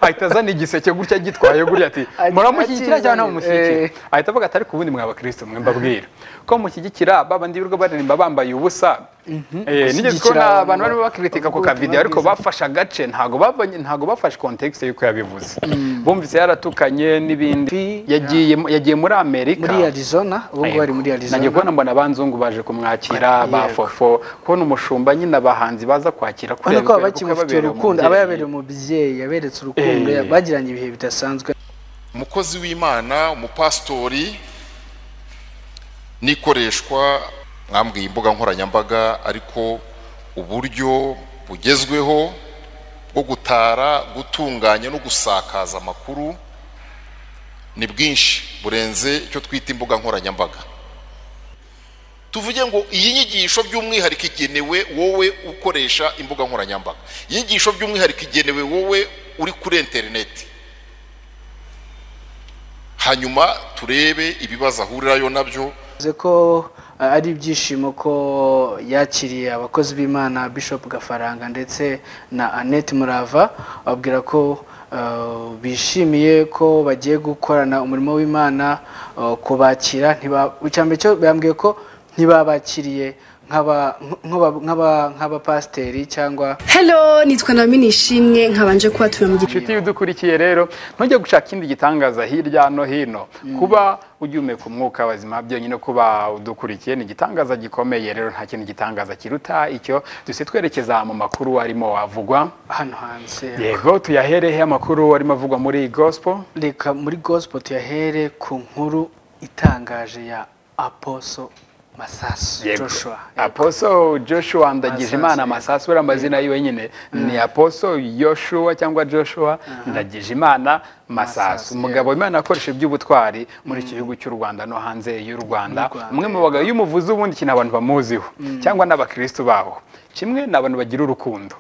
ahita azana igiseke gutya agitwaye guriya ati muramushyigikira cyangwa ntamumushyigikira ahita avuga ati ariko ubundi mw'abakirisitu mwe mbabwira ko mushyigikira ba bandi birirwa baririmba bambaye ubusa Eh, nigeze kubona abantu barimo bakiritika ku kavidewo ariko bafashe agace ntago babonye ntago bafashe kontekisi y'uko yabivuze bumvise yaratukanye n'ibindi yagiye yagiye muri amerika muri arizona ubu ngubu ari muri nagiye arizona kubona mbona abanzungu baje kumwakira ba Yego. fofo kubona umushumba nyine abahanzi baza kwakira urabona ko baba kubera kuko bakimufitiye yababereye urukundo aba umubyeyi. yabereye umubyeyi yaberetse urukundo Eh. bagiranye ibihe bidasanzwe umukozi w'imana umupasitori n'ikoreshwa mwambwiye imbuga nkoranyambaga ariko uburyo bugezweho bwo gutara gutunganya no gusakaza amakuru ni bwinshi burenze icyo twita imbuga nkoranyambaga tuvuge ngo iyi nyigisho by'umwihariko igenewe wowe ukoresha imbuga nkoranyambaga iyi nyigisho by'umwihariko igenewe wowe uri kuri interineti hanyuma turebe ibibazo ahurirayo nabyo Bivuze ko eh, ari ibyishimo ko yakiriye abakozi b'imana bishop gafaranga ndetse na annette murava babwira ko eh, bishimiye ko bagiye gukorana umurimo w'imana eh, kubakira ntiba- icyambere cyo bambwiye ko ntibabakiriye nk'aba- nk'aba- nk'aba- nk'abapasiteri cyangwa Hello, nitwa na Minishimwe nkabanje kubatuye mu gihe. inshuti y'udukurikiye rero ntujye gushaka ikindi gitangaza hirya no hino kuba ugihumeka umwuka wazima byonyine kuba udukurikiye ni igitangaza gikomeye rero nta kintu gitangaza kiruta icyo dusize twerekeza mu makuru arimo avugwa hano hanze yego tuyaherehe amakuru arimo avugwa muri gospel reka muri gospel tuyahere ku nkuru itangaje ya aposo masasu Yego. joshua aposo joshua ndagijimana Masasu, amasasu uriya amazina yiwe nyine ni aposo yoshua cyangwa joshua ndagijimana masasu Masasu, umugabo imana yakoresha iby'ubutwari muri iki gihugu cy'u rwanda no hanze y'u rwanda Rwanda, umwe mu bagabo iyo umuvuze ubundi ikintu abantu bamuziho cyangwa n'abakirisitu baho kimwe ni abantu bagira urukundo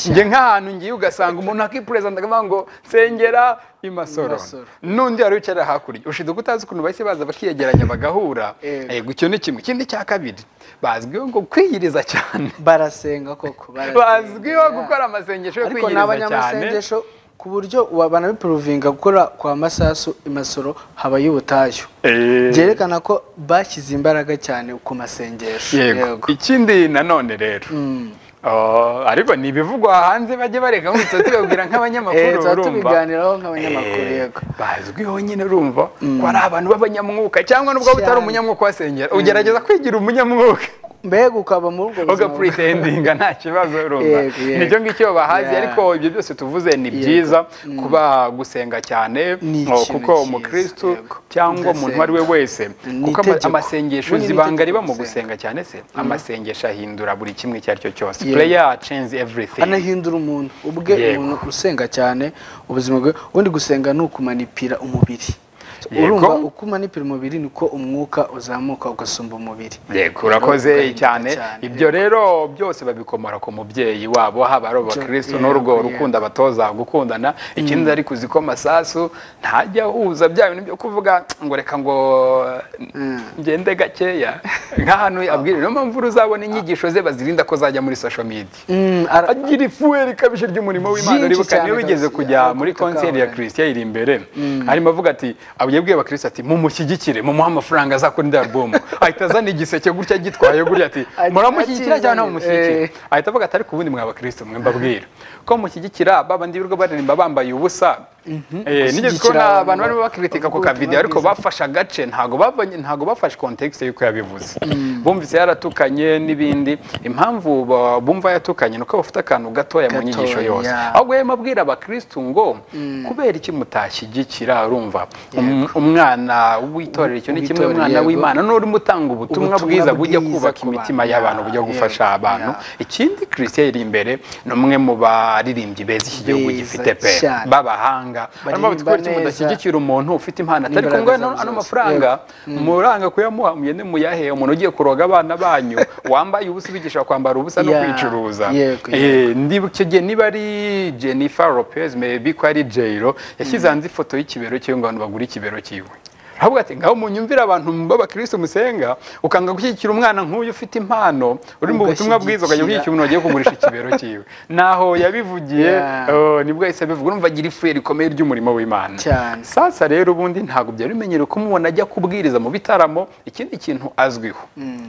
njye nk'ahantu ngiye ugasanga umuntu akipurezanta akavuga ngo nsengera i masoro Masoro. n'undi wari wicara hakurya ushiduka utazi ukuntu bahise baza bakiyegeranya bagahura Yego. Yego, icyo ni kimwe ikindi cya kabiri bazwiho ngo kwiyiriza cyane barasenga koko barasenga. bazwiho gukora amasengesho yo ariko ni kwiyiriza cyane abanyamasengesho ku buryo wa- banabiporovinga gukora kwa masasu imasoro habayo ubutayu Eh. byerekana ko bashyize imbaraga cyane ku masengesho yego ikindi nanone rero Oh, ariko ni ibivugwa hanze bajye bareka ngo tuba tubibabwira Eh, nk'abanyamakuru tuba urumva tubiganiraho nk'abanyamakuru Eh, yego bazwiho nyine urumva ko ari abantu b'abanyamwuka cyangwa nubwo utari Cyane. umunyamwuka wasengera ugerageza kwigira umunyamwuka mbega ukaba muri ubwo uga buzima puritendinga nta kibazo urumva Yego, yego. nibyo ngicyo bahazi Yeah. ariko ibyo byose tuvuze ni byiza kuba gusenga cyane Ni oh, ikintu kuko cyiza, umukristu yego. cyangwa umuntu uwo ari we wese Ni kuko ama- itegeko. amasengesho Ubundi ni zibanga itegeko riba mu gusenga. gusenga cyane se amasengesho ahindura buri kimwe icyo ari cyo cyose Yego. prayer change everything anahindura umuntu ubwe Yego. umuntu usenga cyane ubuzima bwe ubundi gusenga ni ukumanipira umubiri Yego. urumva uko umanipira umubiri niko umwuka uzamuka ugasumba umubiri Yego urakoze Ugahinduka cyane ibyo rero byose babikomora ku mubyeyi wabo haba ari abakristo Yego, n'urwo yego. rukundo abatoza gukundana ikindi ariko uzi ko masasu ntajya ahuza bya bintu byo kuvuga ngo reka ngo ngende gakeya nk'ahantu abwira niyo mpamvu uzabona inyigisho ze bazirinda ko zajya muri social media Mm, ara- agira ifuwe rikabije ry'umurimo w'imana Byinshi uribuka niyo cyane bigeze rwose, kujya ariko muri konseri ya tutakabaye. kirisitiya iri imbere arimo avuga ati abwiye abakirisitu ati mumushyigikire mumuhe amafaranga azakora indi alubumu ahita azana igiseke gutya agitwaye guriya ati Agi- muramushyigikira cyangwa akizanira, ntamumushyigikire eh. ahita avuga ati ariko ubundi mw'abakirisitu mwe mbabwira ko mushyigikira ba bandi birirwa baririmba bambaye ubusa Eh, nigeze Gushyigikira kubona abantu abantu barimo bavuga bakiritika ku ubutumwa kavidewo ariko bwiza. bafashe agace ntago babonye ntago bafashe kontekisi y'uko yabivuze bumvise yaratukanye n'ibindi impamvu ba- bumva yatukanye ni uko bafite akantu gatoya mu Gatoya. nyigisho yose ahubwo yema abwira abakirisitu ngo kubera iki mutashyigikira urumva Um- umwana w'itorero icyo ni kimwe W'itorero, umwana yego. w'imana n'urimo utanga ubutumwa Ubutumwa bwiza bujya bwiza kubaka ku imitima bantu, y'abantu ya, bujya yego, gufasha abantu ya. ikindi christian iri imbere ni umwe mu baririmbyi beza iki gihugu Beza gifite pe cyane. b'abahanga barimo Baririmba batwikora ikintu neza. mudashyigikira umuntu ufite impano atari N'imbaraga kumwe zabo ano zose. mafaranga muranga kuyamuha mugende muyahe umuntu ugiye kuroga abana banyu wambaye ubusa ubigisha kwambara ubusa no Ya, kwicuruza yego, Eh, ndibuka icyo gihe niba ari jennifer lopez maybe ko ari jayiro yashyize hanze ifoto y'ikibero cyiwe ngo abantu bagure ikibero cyiwe aravuga ati ngaho munyumvire abantu b'abakristo musenga ukanga gushyigikira umwana nk'uyu ufite impano uri mu butumwa bwiza ukajya Ugashyigikira. gushyigikira umuntu wagiye kugurisha ikibero cyiwe naho yabivugiye Yeah. oh, nibwo yahise abivuga urumva agira ifuye rikomeye ry'umurimo w'imana Cyane. sasa rero ubundi ntabwo byari bimenyerewe kumubona ajya kubwiriza mu bitaramo ikindi kintu azwiho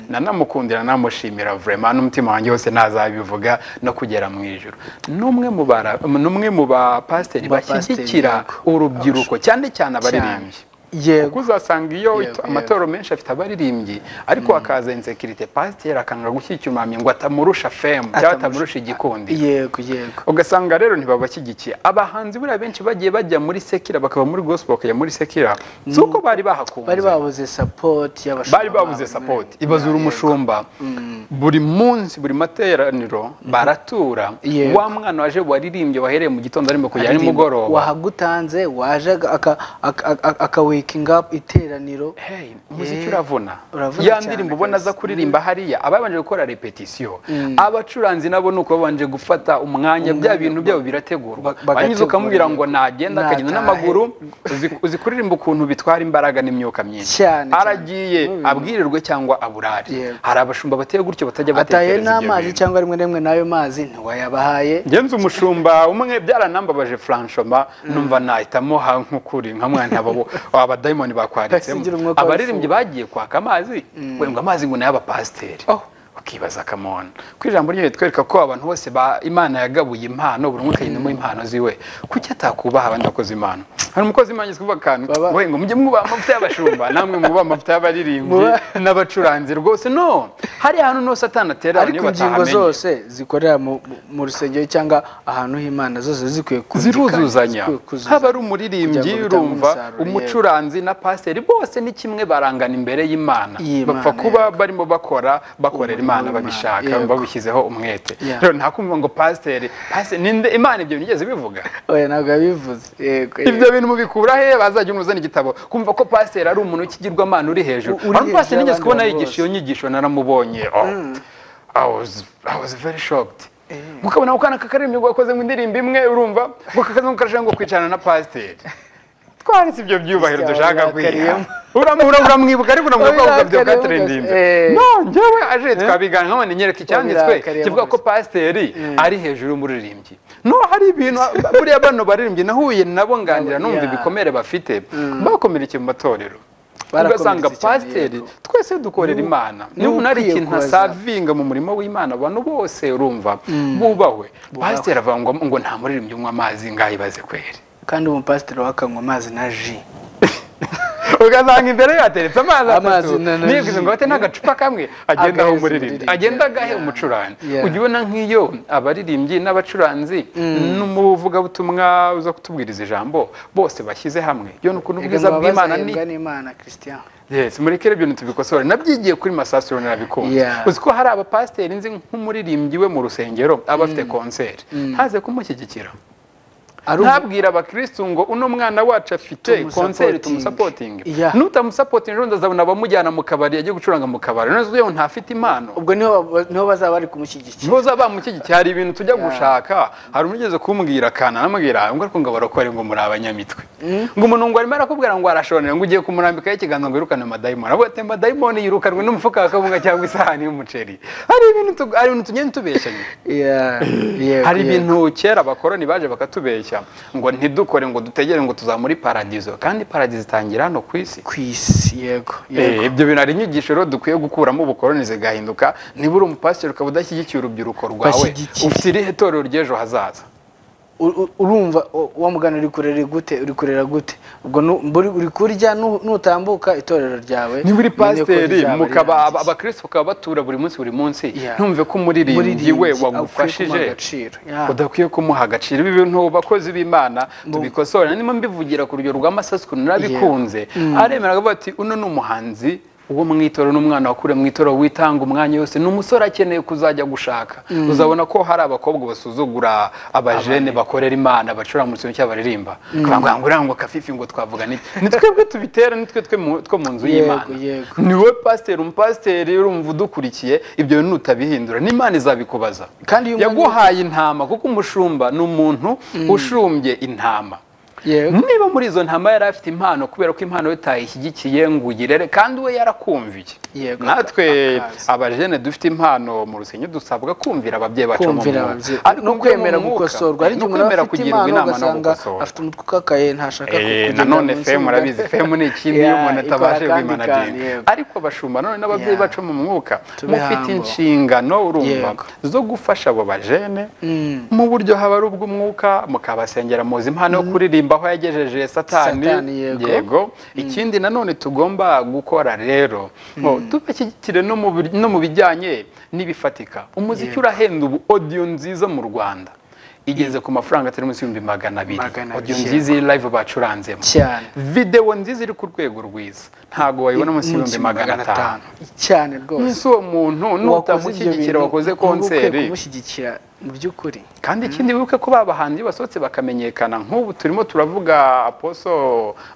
nanamukundira namushimira vraiment n'umutima wanjye wose ntazabivuga no kugera mu ijoro n'umwe mu bara- n'umwe mu bapasiteri Mu bapasiteri, bashyigikira yego. urubyiruko cyane cyane abaririmbyi yego kuko uzasanga iyo Yego, yego. amatoro menshi afite abaririmbyi ariko hakaza insekirite pasiteri akanga gushyigikira umwami ngo atamurusha femu cyangwa atamurusha igikundi yego yego ugasanga rero ntibabashyigikiye abahanzi buriya benshi bagiye bajya muri sekira bakava muri gospel bakajya muri sekira si uko bari bahakunze bari babuze sapoti y'abashumba bari babuze babo. sapoti ibazura umushumba buri munsi buri materaniro baratura Yego. wa mwana waje waririmbye wahereye mu gitondo arimo kujya Aririmba. nimugoroba wahagutanze waje aga- aka- aka- aka- akawakinga up iteraniro Hey, umuziki Eh, uravuna uravuna ya cyane ndirimbo ubona rwose. aza kuririmba hariya ababanje gukora repetisiyo abacuranzi nabo ni uko babanje gufata umwanya bya bintu byabo birategurwa Ba- bagategura wanyiza ukamubwira yego. ngo nagenda akagenda Natahe. n'amaguru uzi- uzi kuririmba ukuntu bitwara imbaraga n'imyuka myinshi Cyane, cyane. aragiye abwirirwe cyangwa aburare Yego. hari abashumba bateye gutyo batajya ataye batekereza ibyo n'amazi bintu. cyangwa rimwe na rimwe n'ayo mazi ntiwayabahaye Ngenzi umushumba umwe byaranambabaje Franchoma numva nahitamo ha nk'ukuri nka mwana abo aba diamond Basigira bakwaritsemo umwuka abaririmbyi bagiye kwaka amazi we ngo amazi ngo ni ay'abapasiteri Oh. ukibaza kamona ku ijambo ryo ritwereka ko abantu bose ba imana yagabuye impano buri umwe akagendamo impano ziwe kuki atakubaha abandi bakoze impano hari umukozi w'imana yitwa ubakanu Baba- we ngo mujye mwubaha amavuta y'abashumba namwe mwubaha amavuta y'abaririmbyi Mwubaha- n'abacuranzi rwose no hariya hantu no satani atera ariko ingingo zose zikorera mu- mu- mu rusengero cyangwa ahantu h'imana zose zikwiye kumvikana, ziruzuzanya zikwiye kuzuzanya. haba ari Kugira umuririmbyi ngo bitange urumva umusaruro, yego. umucuranzi na pasiteri bose ni kimwe barangana imbere y'imana Y'Imana, bapfa kuba barimo bakora bakorera Umurimo imana w'Imana, babishaka yego. babishyizeho umwete Yeah. rero nta kumva ngo pasiteri pasiteri ninde imana ibyo binigeze bivuga oya ntabwo yabivuze yego ibyo bintu mubikura he bazajya uzana igitabo kumva ko pasiteri ari umuntu w'ikigirwamana uri hejuru U- uri ariko pasiteri hejuru nigeze y'abandi kubona bose. yigisha iyo nyigisho naramubonye oh. I was- I was very shocked mukabona ako kana kakaririmbi ngo gakoze mu indirimbo imwe urumva ngo kakaze ngo karashaka ngo kwicarana na pasiteri twaretse ibyo byubahiro Isi dushaka kwiha abarakariyemo. uramura uramwibuka ariko uramubona ko avuga Abarakariyemo byatarindimbe gusa, eh. no njyewe aje twabiganira nkabona nyereka icyanditswe Abarakariyemo kivuga ko gusa. pasiteri ari hejuru y'umuririmbyi no hari ibintu buriya bano baririmbyi nahuye nabo nganira Nabo, numva yeah. ibikomere bafite bakomerekeye mu matorero Barakomeretse ugasanga cyane, pasiteri yego. twese dukorera imana ni niba unari ukwiye ikintu kubaza. asavinga mu murimo w'imana abantu bose urumva bubahwe pasiteri avuga ngo ngo nta muririmbyi unywa amazi ngayibaze kweri kandi umupasiteri wakanywa amazi na ji ugasanga imbere ye hateretse amazi Amazi atatu na- na nibwiza ngo bate n'agacupa kamwe agenda aho Agahereza umuririmbyi umuririmbyi. agenda agahe Yeah. umucuranzi Yeah. ujya ubona nk'iyo abaririmbyi n'abacuranzi n'umuvugabutumwa uza kutubwiriza ijambo bose bashyize hamwe iyo ni ukuntu ubwiza bw'imana ni n'imana christian yes murekere ibyo ntitubikosore nabyigiye kuri masasiro narabikunze Yeah. uzi ko hari abapasiteri nzi nk'umuririmbyi we mu rusengero aba afite konseri ntaze kumushyigikira ari ubu- ntabwira abakristu ngo uno mwana wacu afite Tumusupport- konseri tumusapotinge Yeah. nutamusapotinga ejo ndazabona abamujyana mu kabari yagiye gucuranga mu kabari none yewe ntafite impano ubwo niho ba- niho bazaba bari kumushyigikira niho uzaba bamushyigikiye hari ibintu tujya gushaka hari umugeze kumbwira akana namubwira ngo ariko ngo abarokore ngo muri abanyamitwe ngo umuntu ngo arimo arakubwira ngo arashonera ngo ugiye kumurambikaho ikiganza ngo yirukane amadayimoni aravuga ati amadayimoni yirukanwe n'umufuka wa kawunga cyangwa isahani y'umuceri hari ibintu tu- hari ibintu tugenda tubeshyanye Yeah, yego, hari yego. ibintu kera abakoroni baje bakatubeshya ngo ntidukore ngo dutegere ngo tuza muri paradizo kandi paradizo itangira hano ku isi ku isi yego Eh, yego ibyo bintu hari inyigisho rero dukwiye gukuramo ubukoroni zigahinduka niba uri umupasiteri ukaba udashyigikiye urubyiruko rwawe Bashyigikiye. ufite irihe torero ry'ejo hazaza U- u- urumva u- wa mugana uri kurera gute uri kurera gute ubwo nu- mburi- uri kurya nu- nutambuka itorero ryawe niba uri nyine ko pasiteri rizaba mukaba rirangiye. aba- abakristo bakaba batura buri munsi buri munsi Yeah. ntumve ko umuririmbyi we Umuririmbyi wagufashije akwiye kumuha agaciro. Yeah. udakwiye kumuha agaciro ibi bintu bakozi b'imana tubikosore ndimo mbivugira ku rugero rwa masasu ukuntu narabikunze aremera avuga ati uno ni umuhanzi uwo mu itorero n'umwana wakuriye mu itorero witanga umwanya yose ni umusore akeneye kuzajya gushaka uzabona ko hari abakobwa basuzugura abajene bakorera imana bacuranga mu kintu cy'abaririmba bakavuga ngo uriya ngo kafifi ngo twavuga n'iki ni twebwe tubitera ni twe twe mu- two mu nzu Yego, y'imana yego. ni wowe pasiteri umupasiteri urumva udukurikiye ibyo bintu utabihindura n'imana izabikubaza Kandi iyo umuntu- yaguhaye intama kuko umushumba ni umuntu ushumbye intama Yego. niba muri izo ntama yari afite impano kubera ko impano ye utayishyigikiye ngo uyirere kandi we yarakumviye Yego, natwe akazi. abajene dufite impano mu rusenyo dusabwa kumvira ababyeyi bacu mu kumvira mwuka. ababyeyi Ariko no umwe kwemera mu mwuka, gukosorwa hari no igihe umuntu kwemera aba afite kugirwa impano inama no ugasanga gukosora afite umutwe ukakaye ntashaka Eh, kugendera nanone munsi femu y'umutwe. urabizi femu ni ikindi iyo Yeah, umuntu ikora atabashe kandi kandi, kwimanagirira yego. ariko abashumba none n'ababyeyi Yeah. bacu mu mwuka Tube mufite humble. inshingano urumva Yego. zo gufasha abo bajene Mm. mu buryo haba ari ubw'umwuka mukabasengera muzi impano yo kuririmba aho yagejeje satani Satani, yego. ikindi nanone tugomba gukora rero ngo tubashyigikire no mu bir- no mu bijyanye n'ibifatika umuziki urahenda ubu odiyo nziza mu rwanda igeze ku mafaranga atari munsi y'ibihumbi magana abiri Magana abiri, odiyo nziza iri live bacuranzemo cyane videwo nziza iri ku rwego rwiza ntabwo wayibona munsi y'ibihumbi magana atanu cyane rwose ese uwo muntu Uwakoze ibyo nutamushyigikira bintu, wakoze uba ukwiye konseri kumushyigikira mu by'ukuri kandi ikindi wibuke ko babahanzi basohotse bakamenyekana nk'ubu turimo turavuga aposo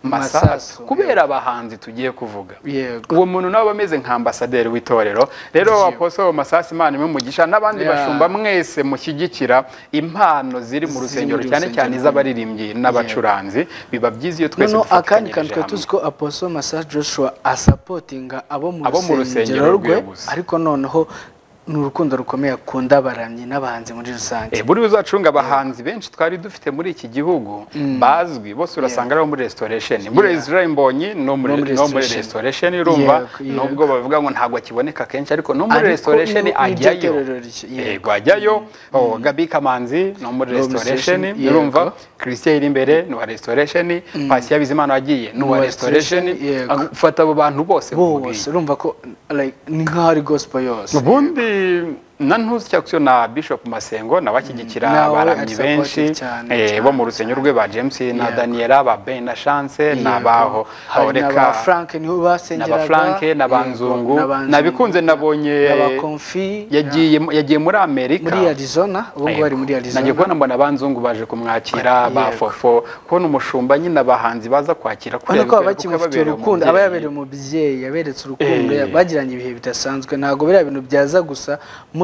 masasu Masasu, kubera abahanzi tugiye kuvuga Yego. uwo muntu nawe aba ameze nka ambasaderi w'itorero rero aposo masasu imana imwe mugisha n'abandi Yeah. bashumba mwese mushyigikira impano ziri mu Ziri rusengero mu cyane cyane rusengero. iz'abaririmbyi n'abacuranzi biba byiza iyo twese noneho akandi kantu dufatanyirije twari hamwe. tuzi ko aposo masa joshua asapotinga abo Abo mu mu rusengero rwe gusa. ariko noneho ni urukundo rukomeye akunda abaramyi n'abahanzi muri rusange Eh, buriya uzacunga abahanzi benshi twari dufite muri iki gihugu bazwi bose urasanga ari abo muri restoration muri Israel Mbonyi no muri No muri no muri restoration. restoration urumva Yego, yego. nubwo bavuga ngo ntabwo akiboneka kenshi ariko no muri Ariko restoration ni- ni iryo ajyayo torero rye, yego. yego ajyayo oh, Gabi Kamanzi no muri No muri restoration restoration, urumva yego. Christian iri imbere ni wa restoration Pasi Bizimana wagiye ni wa wa restoration restoration, yego. Ah, ufata abo bantu bose bose nkubwiye. urumva ko like, ni nk'aho ari gospel yose ubundi na ntuzi cyakusiyo na bishop masengo nawe ashyigikira Nawe abaramyi ari benshi supportive cyane, eh, cyane, bo mu rusenyo rwe ba james na Yego. daniela ba ben na chance Yego. n'abaho Hari n'aba Frank niho na basengeraga ba Frank, na ba Yego, Nzungu, n'aba nabikunze Nzungu, nabonye- n'aba Konfi, yagiye yagiye muri amerika muri arizona ubu ngubu ari muri Yego. arizona Nagiye kubona mbona banzungu baje kumwakira Yego. ba fofo kubona umushumba nyine abahanzi baza kwakira urabona ko baba kubera kuko bakimufitiye yababereye urukundo aba umubyeyi. yabereye umubyeyi yaberetse urukundo Eh. ya- bagiranye ibihe bidasanzwe ntabwo biriya bintu byaza gusa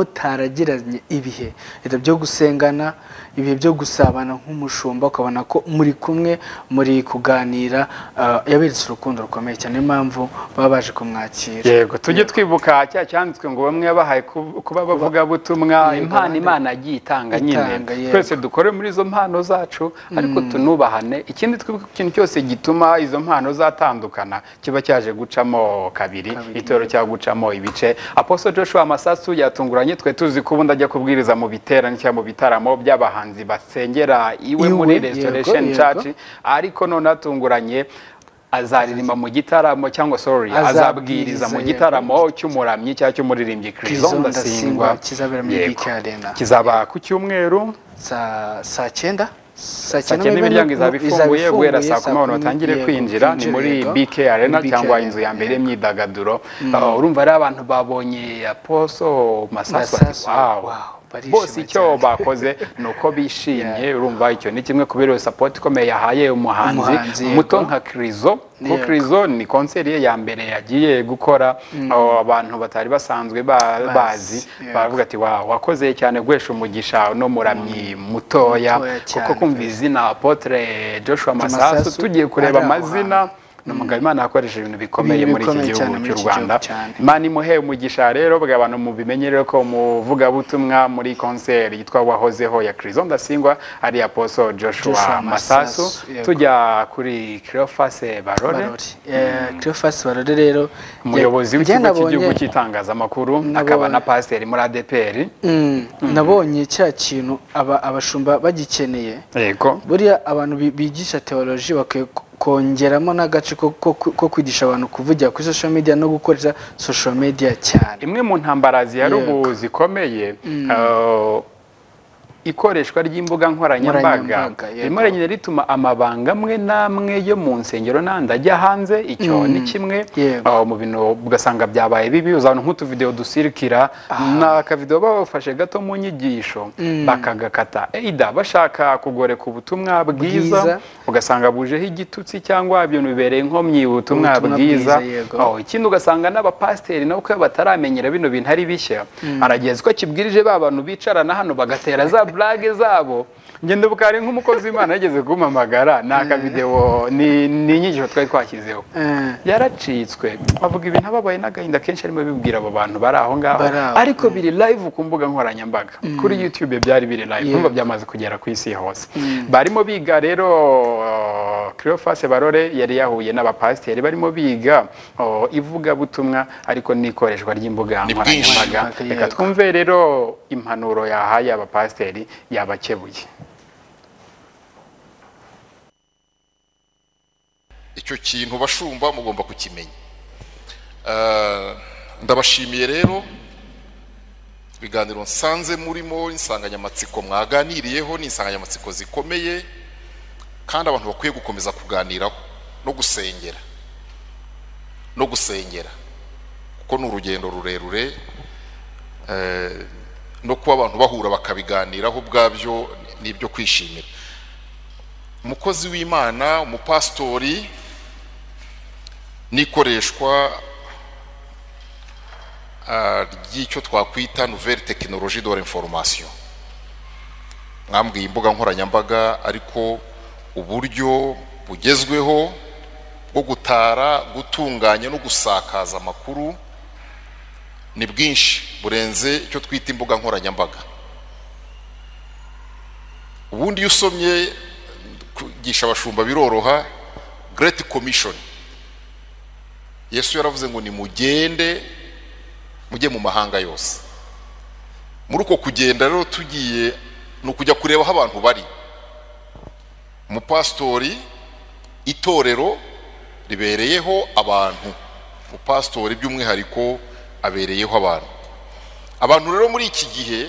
mutaragiranye ibihe Ibyo byo gusengana ibihe byo gusabana nk'umushumba ukabona ko muri kumwe muri kuganira ah, yaberetse urukundo rukomeye cyane niyo mpamvu baba baje kumwakira yego tujye twibuka cya cyanditswe ngo bamwe bahaye ku- kuba bavugabutumwa impano abandi- imana yagiye itanga nyine Itanga, yego. twese dukore muri izo mpano zacu ariko tunubahane ikindi twibuke ko ikintu cyose gituma izo mpano zatandukana kiba cyaje gucamo kabiri itoro cya gucamo ibice aposo joshua masasu yatunguranye twe tuzi ko ubundi ajya kubwiriza mu biterane cyangwa mu bitaramo by'abahanzi basengera iwe Iwe, muri yego, restoration yego. church ariko none atunguranye azaririmba mu gitaramo cyangwa sorry azabwiriza Azabwiriza, mu yego. gitaramo cy'umuramyi cyangwa cy'umuririmbyi Crizon Crizon Ndasingwa Ndasingwa, kizabera muri Yego. BK Arena. kizaba ku cyumweru saa saa cyenda saa cyane n'imiryango izaba ifunguye guhera saa kumi abantu batangire yego, kwinjira ni muri yego. BK Arena Muri BK cyangwa Arena, inzu ya mbere yego. y'imyidagaduro Ah, urumva ari abantu babonye aposo masasu Masasu, wow. wow, barishima bose icyo cyane. bakoze ni uko bishimye urumva icyo ni kimwe kubera iyo sapoti ikomeye yahaye umuhanzi Umuhanzi, yego. muto nka Krizo kuko Yego. Krizo ni konseri ye ya mbere yagiye gukora ah, abantu batari basanzwe ba- Bazi, bazi yego. baravuga ati wa wakoze cyane guhesha umugisha no muramyi mutoya Mutoya kuko cyane. kumva izina apotre Joshua masasu Masasu tugiye kureba ari aho amazina hantu. ni umugabo imana yakoresheje ibintu bikomeye Ibintu muri iki bikomeye gihugu cyane muri cy'u iki rwanda gihugu cyane. imana imuheye umugisha rero bwa abantu mubimenye rero ko umuvugabutumwa muri konseri yitwa wahozeho ya Crizon Ndasingwa ari aposo Joshua Joshua masasu Masasu, yego. tujya kuri Cleophas Barore barori Eh, Cleophas barore rero umuyobozi ya- w'ikigo byanabonye- cy'igihugu cy'itangazamakuru akaba na pasiteri muri ADPR Mm, nabonye cya kintu aba- abashumba bagikeneye yego buriya abantu bi- bigisha teoloji bakwiye ko- kongeramo n'agace ko- ko ko kwigisha abantu kuvugira kuri social media no gukoresha social media cyane imwe mu ntambara zihari Yego. ubu zikomeye eh, ikoreshwa ry'imbuga nkoranyambaga Nkoranyambaga, yego. rimwe na rimwe rituma amabanga amwe n'amwe yo mu nsengero n'andi ajya hanze icyo ni kimwe Yego. eh, mu bintu ugasanga byabaye bibi uzabona nk'utuvidewo dusirikira ni akavidewo baba bafashe gato mu nyigisho bakagakata eida bashaka kugoreka ubutumwa bwiza Bwiza. ugasanga bujeho igitutsi cyangwa ibintu bibereye inkomyi ubutumwa Ubutumwa bwiza bwiza, yego. Oh, ikindi ugasanga n'abapasiteri nabo ko bataramenyera bino bintu ari bishya arageza ko akibwirije ba bantu bicarana hano bagatera za burage zabo ngenda bukari nk'umukozi w'imana yageze kumpamagara ni akavidewo ni ni inyigisho twari twashyizeho Eh. yaracitswe avuga ibintu ababaye n'agahinda kenshi arimo abibwira abo bantu bari aho ngaho Bari aho, ariko biri live ku mbuga nkoranyambaga kuri youtube byari biri live Yeah. kumva byamaze kugera ku isi hose barimo biga rero Cleophas Barore yari yahuye n'abapasiteri barimo biga oh, ivugabutumwa ariko n'ikoreshwa ry'imbuga Ni bwinshi. nkoranyambaga reka twumve rero impanuro yahaye abapasiteri yabakebuye icyo kintu bashumba mugomba kukimenya Eh, ndabashimiye rero ibiganiro nsanze murimo insanganyamatsiko mwaganiriyeho ni insanganyamatsiko zikomeye kandi abantu bakwiye gukomeza kuganiraho no gusengera no gusengera kuko ni urugendo rurerure eh, no kuba abantu bahura bakabiganiraho ubwabyo ni ibyo kwishimira umukozi w'imana umupasitori n'ikoreshwa ah, ry'icyo twakwita nouvelle technologie de l'information mwambwiye imbuga nkoranyambaga ariko uburyo bugezweho bwo gutara gutunganya no gusakaza amakuru ni bwinshi burenze icyo twita imbuga nkoranyambaga ubundi iyo usomye kugisha abashumba biroroha great commission yesu yaravuze ngo nimugende mujye mu mahanga yose muri uko kugenda rero tugiye ni ukujya kureba aho abantu bari umupasitori itorero ribereyeho abantu umupasitori by'umwihariko abereyeho abantu abantu rero muri iki gihe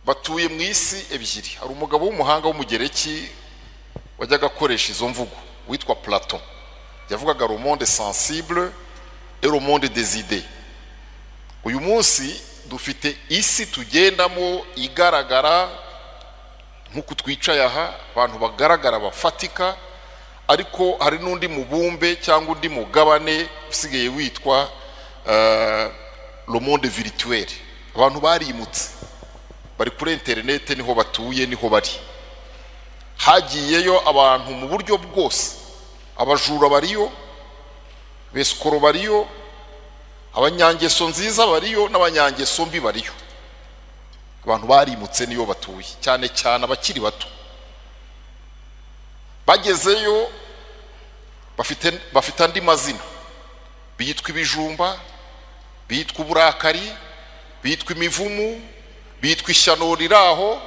batuye mu isi ebyiri hari umugabo w'umuhanga w'umugereki wajyaga akoresha izo mvugo witwa plato yavugaga le monde sensible et le monde des idées uyu munsi dufite isi tugendamo igaragara nk'uko twicaye aha abantu bagaragara bafatika ariko hari n'undi mubumbe cyangwa undi mugabane usigaye witwa eh, le monde virtuel abantu barimutse bari kuri interineti niho batuye niho bari hagiyeyo abantu mu buryo bwose abajura bariyo besikoro bariyo abanyangeso nziza bariyo n'abanyangeso mbi bariyo abantu barimutse niyo batuye cyane cyane abakiri bato bagezeyo bafite bafite andi mazina bitwa ibijumba bitwa uburakari bitwa imivumu bitwa ishyano riraho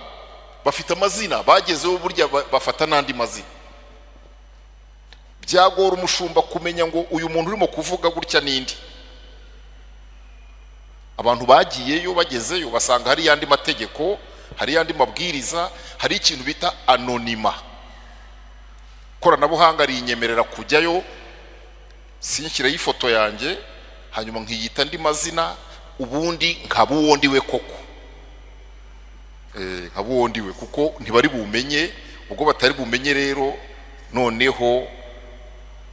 bafite amazina bagezeho burya ba- bafata n'andi mazina byagora umushumba kumenya ngo uyu muntu urimo kuvuga gutya n'indi abantu bagiyeyo bagezeyo basanga hari yandi mategeko hari yandi mabwiriza hari ikintu bita anonima ikoranabuhanga rinyemerera kujyayo sinshyireho ifoto yanjye hanyuma nkiyita andi mazina ubundi nkaba uwo ndi we koko Eh, nkaba uwo ndi we kuko ntibari bumenye ubwo batari bumenye rero noneho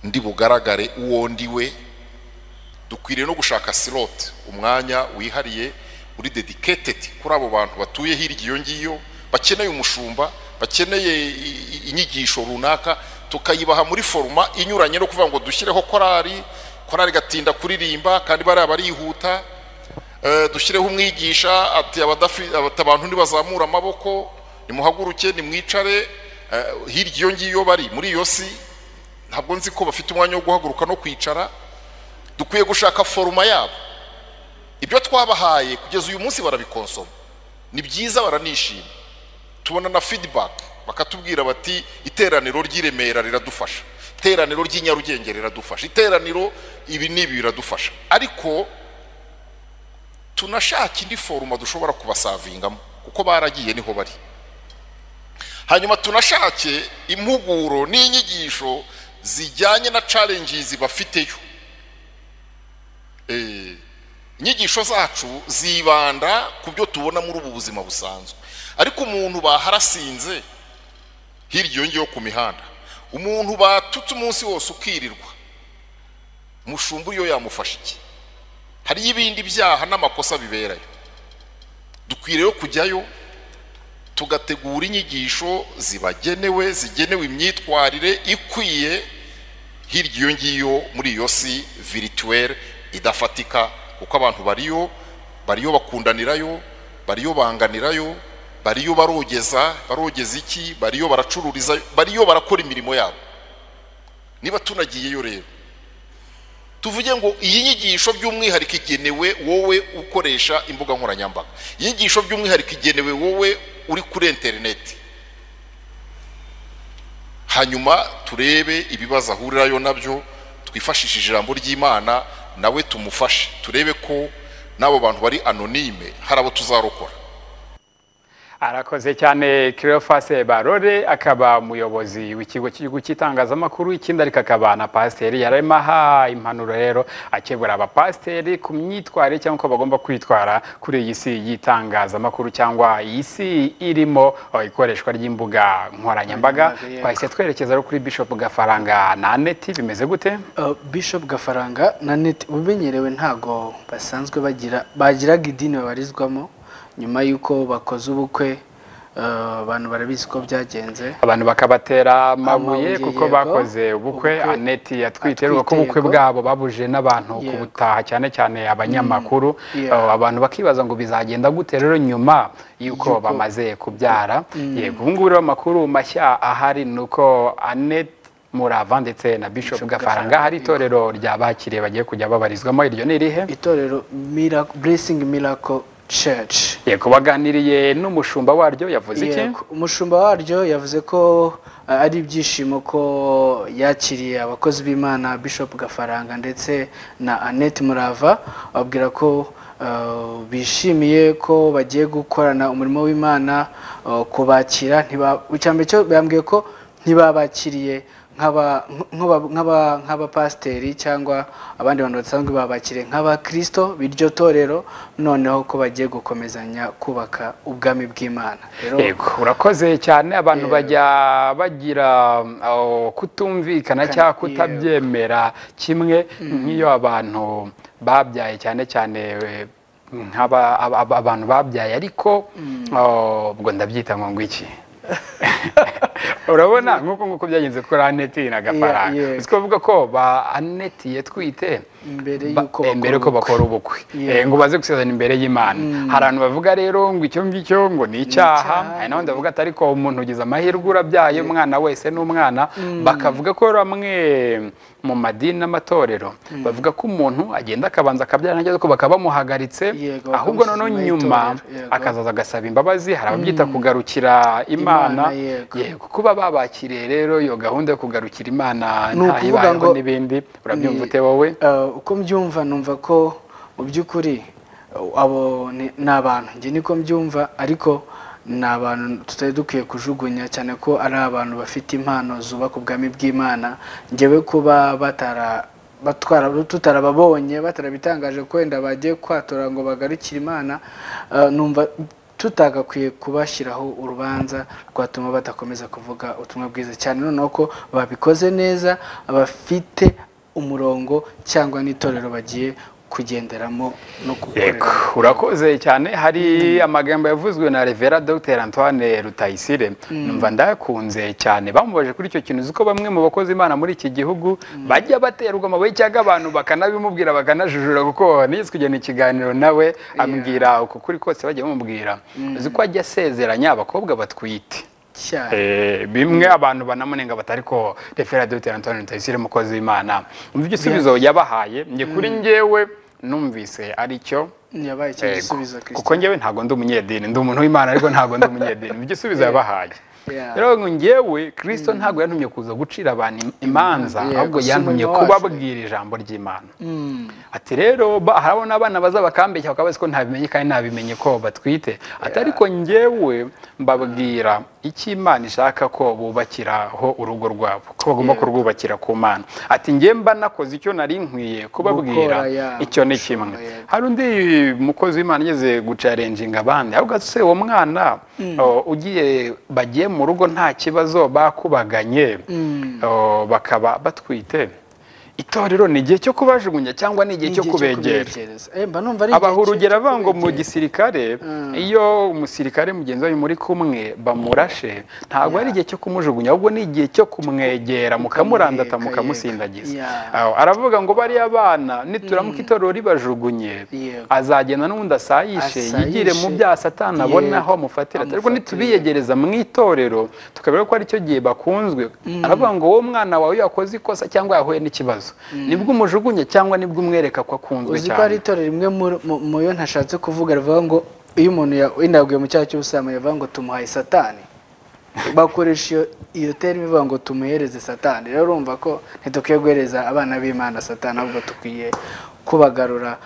ndi bugaragare uwo ndi we dukwiriye no gushaka silote umwanya wihariye uri dediketedi kuri abo bantu batuye hirya iyo ngiyo bakeneye umushumba bakeneye i- i- inyigisho runaka tukayibaha muri foruma inyuranye no kuvuga ngo dushyireho korari korari igatinda kuririmba kandi bariya barihuta Eh, dushyireho umwigisha ati abadafi- ati abantu ntibazamura amaboko nimuhaguruke nimwicare eh, hirya iyo ngiyo bari muri iyo si ntabwo nzi ko bafite umwanya wo guhaguruka no kwicara dukwiye gushaka foruma yabo ibyo twabahaye kugeza uyu munsi barabikonsoma ni byiza baranishima tubona na feedback bakatubwira bati iteraniro ry'i Remera riradufasha iteraniro ry'i Nyarugenge riradufasha iteraniro ibi n'ibi biradufasha ariko tunashaka indi foruma dushobora kubasavingamo kuko baragiye niho bari hanyuma tunashake impuguro n'inyigisho zijyanye na challenges bafiteyo Eh, inyigisho zacu zibanda ku byo tubona muri ubu buzima busanzwe ariko umuntu baharasinze hirya iyo ngiyo ku mihanda umuntu batutse umunsi wose ukirirwa mushumba iyo yamufasha iki hariyo ibindi byaha n'amakosa biberayo dukwiriye kujyayo tugategura inyigisho zibagenewe zigenewe imyitwarire ikwiye hirya iyo ngiyo muri iyo si virituwere idafatika kuko abantu bariyo bariyo bakundanirayo bariyo banganirayo bariyo barogeza barogeza iki bariyo baracururiza bariyo barakora imirimo yabo niba tunagiyeyo rero tuvuge ngo iyi nyigisho by'umwihariko igenewe wowe ukoresha imbuga nkoranyambaga iyi nyigisho by'umwihariko igenewe wowe uri kuri interineti hanyuma turebe ibibazo ahurirayo nabyo twifashishije ijambo ry'imana nawe tumufashe turebe ko n'abo bantu bari anonime hari abo tuzarokora arakoze cyane kirofase barore akaba umuyobozi w'ikigo cy'igihugu cy'itangazamakuru ikindi ariko akaba na pasiteri yarimo aha impanuro rero akebura abapasiteri ku myitwarire cyangwa uko bagomba kwitwara kuri iyi si y'itangazamakuru cyangwa iyi si irimo oh, ikoreshwa ry'imbuga nkoranyambaga twahise twerekeza rero kuri bishop gafaranga na aneti bimeze gute Uh, bishop gafaranga na neti ubimenyerewe ntago basanzwe bagira bagiraga idini babarizwamo nyuma y'uko bakoze ubukwe uh, abantu barabizi ko byagenze abantu bakabatera amabuye Amabuye, kuko yego. bakoze ubukwe Ubukwe. aneti yatwite Atwite, ko ubukwe yego. bwabo babuje n'abantu Yego. kubutaha cyane cyane abanyamakuru yeah. Uh, abantu bakibaza ngo bizagenda gute rero nyuma y'uko Y'uko- bamaze kubyara yego ubu ngubu rero amakuru mashya ahari ni uko aneti murava ndetse na bishop Bishop gafaranga Gafaranga, hari itorero ry'abakiriye bagiye kujya babarizwamo iryo ni irihe itorero Miracle- blessing miracle church yego baganiriye n'umushumba waryo yavuze iki Yego, umushumba waryo yavuze ko uh, ari ibyishimo ko yakiriye abakozi b'imana bishop gafaranga ndetse na annette murava ababwira ko uh, bishimiye ko bagiye gukorana umurimo w'imana uh, kubakira ntiba- icyambere cyo bambwiye ko ntibabakiriye nk'aba- nk'aba- nk'aba- nk'abapasiteri cyangwa abandi bantu basanzwe babakiriye nk'abakristo b'iryo torero noneho ko bagiye gukomezanya kubaka ubwami bw'imana rero Yego, urakoze cyane abantu bajya bagira oh, kutumvikana cyangwa kutabyemera kimwe nk'iyo abantu babyaye cyane cyane eh, nk'aba aba- aba- abantu babyaye ariko oh, ubwo ndabyita ngo ngwiki urabona nk'uko nguko byagenze kuri aneti na gafaranga yeah. uzi ko bavuga ko ba aneti yatwite Mbere ba- y'uko eh, mbere yuko bakora bakora ubukwe Yeah. Eh, ngo baze gusezerana imbere y'imana hari abantu bavuga rero ngo icyo ngicyo ngo ni icyaha icyaha. hari n'abandi bavuga ati ariko umuntu ugize amahirwe urabyaye umwana wese ni umwana bakavuga ko rero bamwe mu madini n'amatorero bavuga ko umuntu agenda akabanza akabyara ntagerageza ko bakaba bamuhagaritse Yego, ahubwo noneho bakamusuzuma nyuma itorero, yego. akazaza agasaba imbabazi hari ababyita kugarukira imana Imana, yego. yego kuba babakiriye rero iyo gahunda yo kugarukira imana Ni nta ukuvuga ibayeho ngo- n'ibindi urabyumva ni- ute wowe Eh, uko mbyumva numva ko mu by'ukuri eh, abo ni ni abantu njye niko mbyumva ariko ni abantu tutari dukwiye kujugunya cyane ko ari abantu bafite impano zubaka ubwami bw'imana njyewe kuba batara batwara tutarababonye batarabitangaje ko wenda bagiye kwatura ngo bagarukire imana eh, numva tutagakwiye kubashyiraho urubanza rwatuma badakomeza kuvuga ubutumwa bwiza cyane noneho ko babikoze neza bafite umurongo cyangwa n'itorero bagiye kugenderamo no Yego, gukorera urakoze cyane hari amagambo yavuzwe na Revera Dr Antoine Rutayisire numva ndayakunze cyane bamubajije kuri icyo kintu uzi ko bamwe mu bakozi imana muri iki gihugu bajya baterwa amabuye cyangwa abantu bakanabimubwira bakanajujura kuko nigeze kugena ikiganiro nawe ambwira uko kuri kose bajya bamubwira uzi ko ajya asezeranya abakobwa batwite cyane Eh, bimwe abantu banamunenga batari ko refera dr antoine rutayisire umukozi w'imana umva igisubizo yabahaye njye kuri njyewe numvise ari cyo yabaye icyo Yego. gisubizo kuko njyewe ntabwo ndi umunyedini ndi umuntu w'imana ariko ntabwo ndi umunyedini mu gisubizo yabahaye Yeah. rero ngo njyewe kirisito ntabwo yantumye kuza gucira abantu im- imanza Yego, ahubwo si yantumye umurimo wacu. kubabwira ijambo ry'imana ati rero ba- harabona abana bazabakambeshya bakaba bazi ko ntabimenye kandi ntabimenye ko batwite ati ariko njyewe mbabwira icyo imana ishaka ko bubakiraho urugo rwabo ko bagomba kurwubakira ku mana ati njye mba nakoze icyo nari nkwiye kubabwira Gukora, yeah, icyo ni gushora, kimwe yeah. hari undi mukozi w'imana ugeze gucarenjinga abandi ahubwo ati se uwo mwana oh, ugiye bagiye mu rugo nta kibazo bakubaganye oh, bakaba batwite itorero ni igihe cyo kubajugunya cyangwa ni igihe cyo kubegera mba numva ari abaha igihe urugero cyo avuga ngo mu kubegera. gisirikare iyo umusirikare mugenzi wawe muri kumwe bamurashe ntabwo ari igihe cyo kumujugunya ahubwo ni igihe cyo kumwegera mukamurandata Mukamwegera, mukamusindagiza yeah. Aho, aravuga ngo bariya bana nituramuka itorero ribajugunye Yego. azagenda n'ubundi asayishe Asayishe. yigire mu bya satani abone Yego. aho amufatira Amufatire. ariko nitubiyegereza mu itorero tukabera ko aricyo gihe bakunzwe aravuga ngo wowe mwana wawe iyo yakoze ikosa cyangwa yahuye n'ikibazo nibwo umujugunye cyangwa nibwo umwereka ko akunzwe uzi ko hari cyane itorero rimwe muri- mu- mu yo ntashatse kuvuga rivuga ngo iyo umuntu ya- indaguye mu cyaha cy'ubusambanyi bavuga ngo tumuhaye satani bakoresha iyo iyo terime ivuga ngo tumuhereze satani rero urumva ko ntidukwiye guhereza abana b'imana satani ahubwo dukwiye kubagarura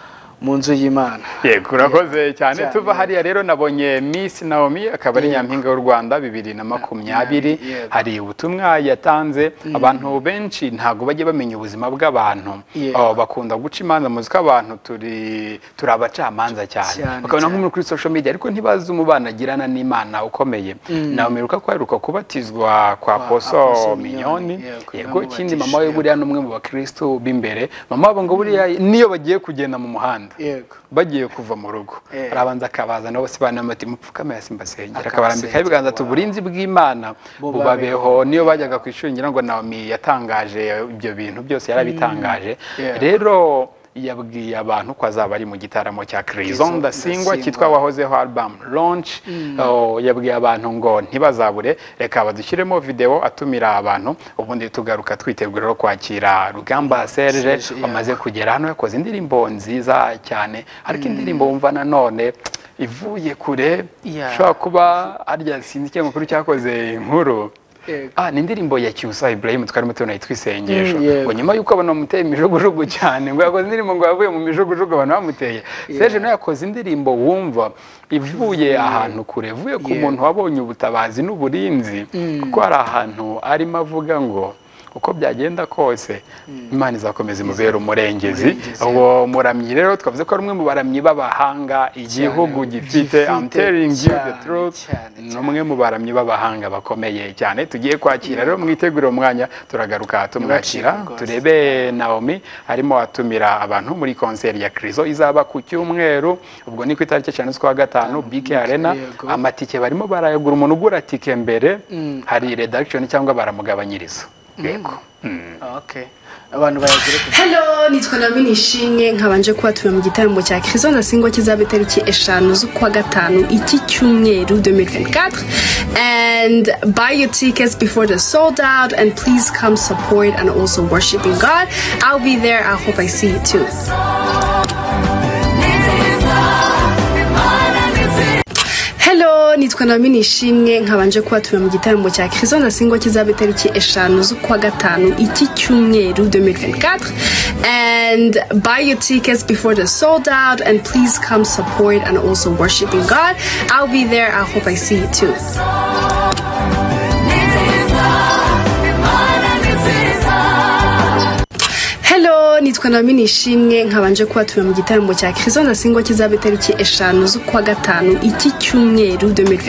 mu nzu y'imana yego urakoze cyane Cyane. tuva hariya rero nabonye miss naomi akaba ari nyampinga y'u rwanda bibiri na makumyabiri Yego. hari ubutumwa yatanze abantu benshi ntabwo bajya bamenya ubuzima bw'abantu Yego. Oh, bakunda guca imanza muzi ko abantu turi turi abacamanza cyane Cyane, bakabona cyane. nk'umuntu kuri social media ariko ntibazi umubano agirana n'imana ukomeye nawe mwiruka ko aheruka kubatizwa kwa poso Apostle minyoni Mignoni, yego, yego namubatije, ikindi mama we yego. buriya ni umwe mu bakristo b'imbere mama wabo ngo buriya niyo bagiye kugenda mu muhanda yego bagiye kuva mu rugo Eh. arabanza akabazana bose banamati mupfukame hasi mbasengera Akabasengera, akabarambikaho ibiganza ati wow. uburinzi bw'imana bubabeho niyo bajyaga ku ishuri ngira ngo Naomi yatangaje ibyo bintu byose yarabitangaje Yeah. rero yabwiye abantu ko azaba ari mu gitaramo cya Kizzo Krizon Ndasingwa Ndasingwa. cyitwa wahozeho album launch Oh, yabwiye abantu ngo ntibazabure reka badushyiremo video atumira abantu ubundi tugaruka twitegura rero kwakira Rugamba Serge Serge, yeah. wamaze kugera hano yakoze indirimbo nziza cyane ariko indirimbo wumva nanone ivuye kure Yeah. ishobora kuba arya sinzi ikinyamakuru cyakoze inkuru Yego. Ah, ni indirimbo ya Cyusa Ibrahim twarimo tubona yitwa isengesho Mm, yego. ngo nyuma yuko abantu bamuteye imijugujugu cyane ngo yakoze indirimbo ngo yavuye mu mijugujugu abantu bamuteye Serge nawe yakoze indirimbo wumva ivuye ahantu kure ivuye ku Yego. muntu wabonye ubutabazi n'uburinzi kuko hari ahantu arimo avuga ngo uko byagenda kose imana izakomeza imubera umurengezi Umurengezi. uwo muramyi rero twavuze ko ari umwe mu baramyi b'abahanga igihugu gifite gifite, I'm telling you the cyane, truth cyane, ni umwe mu baramyi b'abahanga bakomeye cyane tugiye kwakira rero mwitegure umwanya turagaruka tumwakira Ntibacike rwose. turebe Naomi arimo atumira abantu muri konseri ya Krizo izaba ku cyumweru ubwo ni ku itariki eshanu z'ukwa gatanu BK Arena yego. amatike barimo barayagura umuntu ugura tike mbere hari redaction cyangwa baramugabanyiriza yego okay abantu bayagire ku Hello, nitwa Nami Nishimye nkabanje kubatura mu gitaramo cya Kristo Ndasingwa kizaba itariki eshanu z'ukwa gatanu iki cyumweru 2024 and buy your tickets before they're sold out and please come support and also worshiping God. I'll be there. I hope I see you too. Hello, nitwa Nami Nishimwe nkabanje kubatura mu gitaramo cya Kristo Ndasingwa kizaba itariki eshanu z'ukwa gatanu iki cyumweru 2024 and buy your tickets before they're sold out and please come support and also worshiping God. I'll be there. I hope I see you too. Hello, nitwa Nami Nishimwe nkabanje kubatura mu gitaramo cya Kristo Ndasingwa kizaba itariki eshanu z'ukwa gatanu iki cyumweru 2024